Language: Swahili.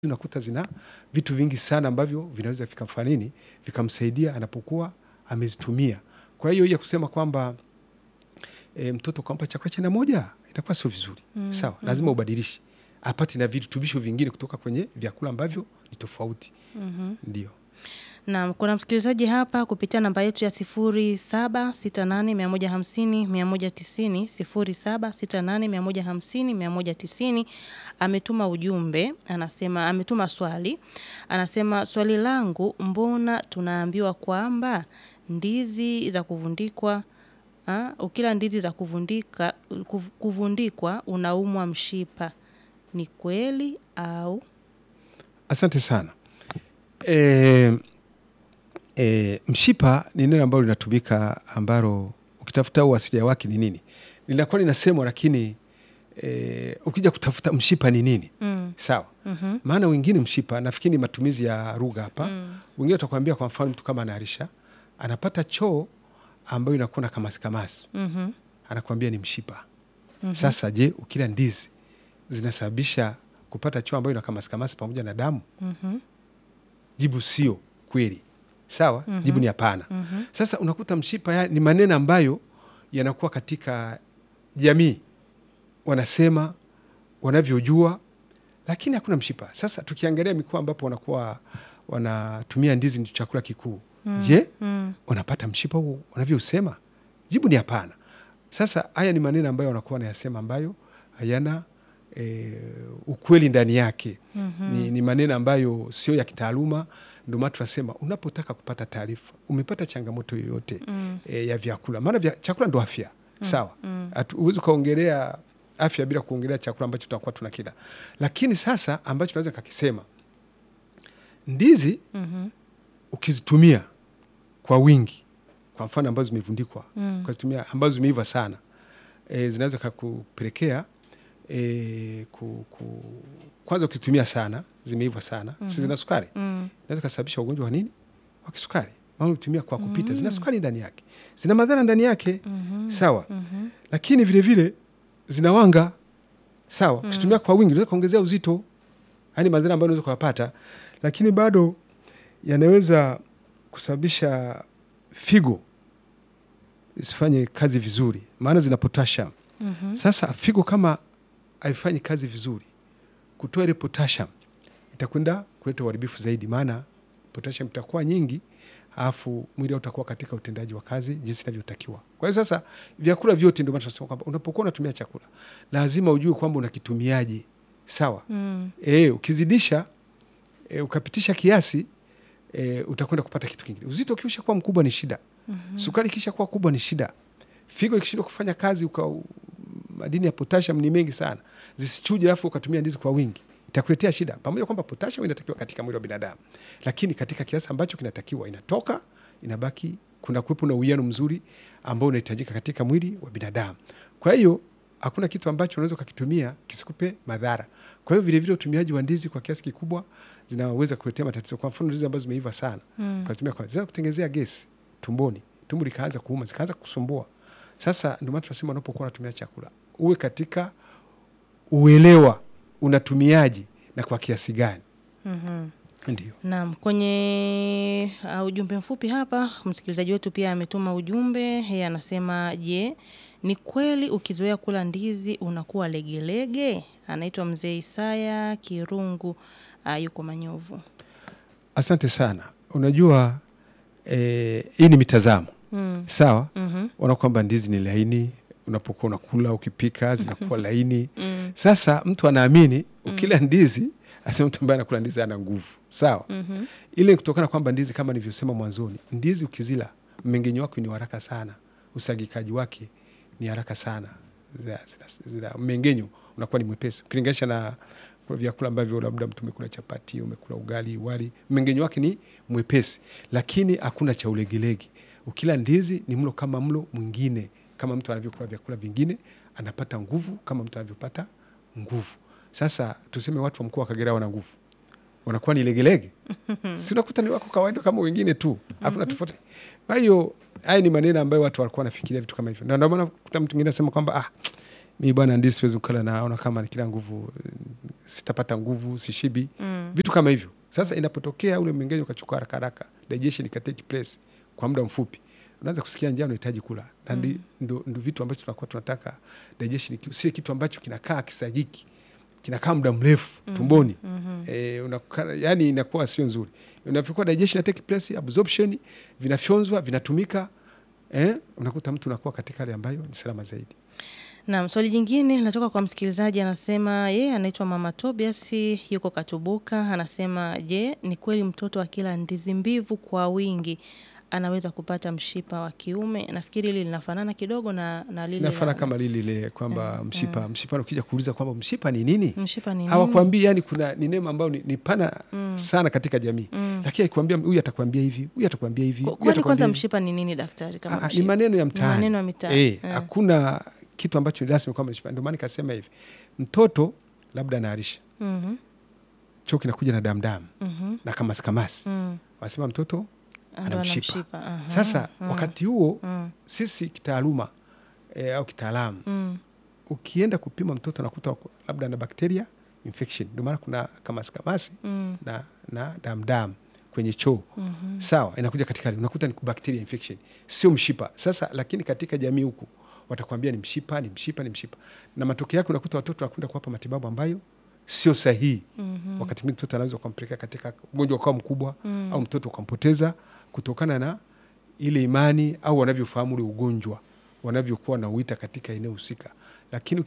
unakuta zina vitu vingi sana ambavyo vinaweza vikamfanya nini, vikamsaidia anapokuwa amezitumia. Kwa hiyo ya kusema kwamba e, mtoto kampa chakula cha aina moja inakuwa sio vizuri. Mm, Sawa, lazima ubadilishe apate na virutubisho vingine kutoka kwenye vyakula ambavyo ni tofauti. Mhm. Ndio. Naam, kuna msikilizaji hapa kupitia namba yetu ya sifuri saba sita nane mia moja hamsini mia moja tisini sifuri saba sita nane mia moja hamsini mia moja tisini ametuma ujumbe, anasema ametuma swali, anasema swali langu, mbona tunaambiwa kwamba ndizi za kuvundikwa ah, ukila ndizi za kuvundika kuv- kuvundikwa unaumwa mshipa, ni kweli au? Asante sana. E, e, mshipa ni neno ambalo linatumika ambalo ukitafuta uasilia wake ni nini, linakuwa linasemwa, lakini e, ukija kutafuta mshipa ni nini, Mm. sawa. Mhm. Maana wengine mshipa, nafikiri ni matumizi ya lugha hapa. Mm. Wengine watakwambia, kwa mfano, mtu kama anaharisha anapata choo ambayo inakuwa na kamasi kamasi, Mhm. anakuambia ni mshipa. Mhm. Sasa je, ukila ndizi zinasababisha kupata choo ambayo ina kamasi kamasi pamoja na damu? Mhm. Jibu sio kweli. Sawa, Mhm. jibu ni hapana. Mhm. Sasa unakuta mshipa ya, ni maneno ambayo yanakuwa katika jamii wanasema wanavyojua, lakini hakuna mshipa. Sasa tukiangalia mikoa ambapo wanakuwa wanatumia ndizi ndio chakula kikuu, je, Mm. wanapata mshipa huo wanavyosema? Jibu ni hapana. Sasa haya ni maneno ambayo wanakuwa wanayasema ambayo hayana e, ukweli ndani yake. Mhm. Ni, ni maneno ambayo sio ya kitaaluma. Ndio maana tunasema unapotaka kupata taarifa, umepata changamoto yoyote Mm. e, ya vyakula, maana vya, chakula ndo afya sawa. Mm. Hatu- Huwezi ukaongelea afya bila kuongelea chakula ambacho tutakuwa tunakila. Lakini sasa ambacho naweza kakisema, ndizi Mhm. ukizitumia kwa wingi, kwa mfano ambazo zimevundikwa Mm. ukazitumia ambazo zimeiva sana e, zinaweza kakupelekea e, ku, ku, kwanza ukizitumia sana zimeiva sana si zina sukari Mm. inaweza kasababisha ugonjwa wa nini wa kisukari, maana ukitumia kwa kupita zina sukari ndani yake, zina madhara ndani yake Mhm. sawa, Mhm. lakini vile vile zina wanga sawa. Ukitumia kwa wingi unaweza kuongezea uzito, yani madhara ambayo unaweza kuyapata, lakini bado yanaweza kusababisha figo isifanye kazi vizuri, maana zina potassium. Mhm. Sasa figo kama haifanyi kazi vizuri, kutoa ile potassium itakwenda kuleta uharibifu zaidi, maana potassium itakuwa nyingi, alafu mwili utakuwa katika utendaji wa kazi jinsi inavyotakiwa. Kwa hiyo sasa vyakula vyote, ndio maana tunasema kwamba unapokuwa unatumia chakula lazima ujue kwamba unakitumiaje, sawa. Mm. E, ukizidisha e, ukapitisha kiasi e, utakwenda kupata kitu kingine. Uzito ukiisha kuwa mkubwa ni shida. Sukari ikisha kuwa kubwa ni shida. Figo ikishindwa kufanya kazi, uka madini ya potassium ni mengi sana, zisichuje, alafu ukatumia ndizi kwa wingi, itakuletea shida. Pamoja kwamba potassium inatakiwa katika mwili wa binadamu, lakini katika kiasi ambacho kinatakiwa inatoka, inabaki, kuna kuwepo na uwiano mzuri ambao unahitajika katika mwili wa binadamu. Kwa hiyo hakuna kitu ambacho unaweza ukakitumia kisikupe madhara. Kwa hiyo vilevile utumiaji wa ndizi kwa kiasi kikubwa zinaweza kuletea matatizo. Kwa mfano ndizi ambazo zimeiva sana Mm. ukatumia kwa zinaweza kutengenezea gesi tumboni, tumbo likaanza kuuma, zikaanza kusumbua. Sasa ndio maana tunasema unapokuwa unatumia chakula uwe katika uelewa unatumiaje na kwa kiasi gani. Mhm. Ndio. Naam, kwenye uh, ujumbe mfupi hapa msikilizaji wetu pia ametuma ujumbe. Yeye anasema je, ni kweli ukizoea kula ndizi unakuwa legelege? Anaitwa mzee Isaya Kirungu, uh, yuko Manyovu. Asante sana. Unajua eh, hii ni mitazamo Mm. sawa. Mhm. Ona kwamba ndizi ni laini, unapokuwa unakula ukipika zinakuwa laini. Mm. Sasa mtu anaamini ukila ndizi, asema mtu ambaye anakula ndizi ana nguvu sawa. Mhm. ile ni kutokana kwamba ndizi kama nilivyosema mwanzoni, ndizi ukizila mmeng'enyo wake ni haraka sana, usagikaji wake ni haraka sana, Zina- zina- zina- mmeng'enyo unakuwa ni mwepesi ukilinganisha na kwa vyakula ambavyo labda mtu umekula chapati, umekula ugali, wali, mmeng'enyo wake ni mwepesi, lakini hakuna cha ulegelege. Ukila ndizi ni mlo kama mlo mwingine, kama mtu anavyokula vyakula vingine, anapata nguvu kama mtu anavyopata nguvu. Sasa tuseme watu wa mkoa wa Kagera wana nguvu wanakuwa ni legelege si unakuta ni wako kawaida kama wengine tu, hakuna tofauti. Kwa hiyo haya ni maneno ambayo watu walikuwa wanafikiria vitu kama hivyo, na ndio maana kuta mtu mwingine anasema kwamba ah, mi bwana ndizi siwezi kukala, naona kama ni kila nguvu sitapata nguvu, sishibi, Mm. vitu kama hivyo. Sasa inapotokea ule mmeng'enyo ukachukua haraka haraka, digestion ikatake place kwa muda mfupi, unaanza kusikia njaa, unahitaji kula, na ndi- ndo, ndo vitu ambacho tunakuwa tunataka digestion iki- usiwe kitu ambacho kinakaa kisagiki kinakaa muda mrefu tumboni Mhm. eh, unakuwa- yani inakuwa sio nzuri. Unapokuwa digestion ina take place, absorption vinafyonzwa vinatumika, eh, unakuta mtu unakuwa katika hali ambayo ni salama zaidi. Naam, swali jingine linatoka kwa msikilizaji anasema yeye anaitwa Mama Tobias yuko Katubuka, anasema je, ni kweli mtoto akila ndizi mbivu kwa wingi anaweza kupata mshipa wa kiume? Nafikiri hili linafanana kidogo na, na lile Inafana la- kama lile lile kwamba mshipa mshipa, ukija kuuliza kwamba mshipa ni nini, mshipa ni nini? hawakwambii yani, kuna ni neno ambayo ni, ni pana Mm. sana katika jamii Mm. lakini akikwambia huyu atakwambia hivi, huyu atakwambia hivi, Kwa- huyu Kwani atakwambia kwanza hivi. mshipa ni nini daktari? Kama Ah, ah, ni mshipa? maneno ya Ni mtaani maneno ya mitaani. Eh, Eh. hakuna kitu ambacho ni rasmi kwamba mshipa. Ndio maana nikasema hivi, mtoto labda anaharisha, Mhm, choo kinakuja na damdamu mhm, na kamasi kamasi, mm. wanasema mtoto Ndo ana ana mshipa. mshipa, aha, Sasa mm, wakati huo mm, sisi kitaaluma eh, au kitaalamu mm, ukienda kupima mtoto nakuta wako- labda ana bakteria infection, ndio maana kuna kamasi kamasi mm, na, na damdamu kwenye choo mhm. sawa, inakuja katika hali unakuta ni bacteria infection, sio mshipa. Sasa lakini katika jamii huku watakwambia ni mshipa, ni mshipa, ni mshipa, na matokeo yake unakuta watoto wanakwenda kuwapa matibabu ambayo sio sahihi. Mhm. Wakati mwingine mtoto anaweza ukampeleka katika ugonjwa ukawa mkubwa Mm. au mtoto ukampoteza kutokana na ile imani au wanavyofahamu ule ugonjwa wanavyokuwa nauita katika eneo husika, lakini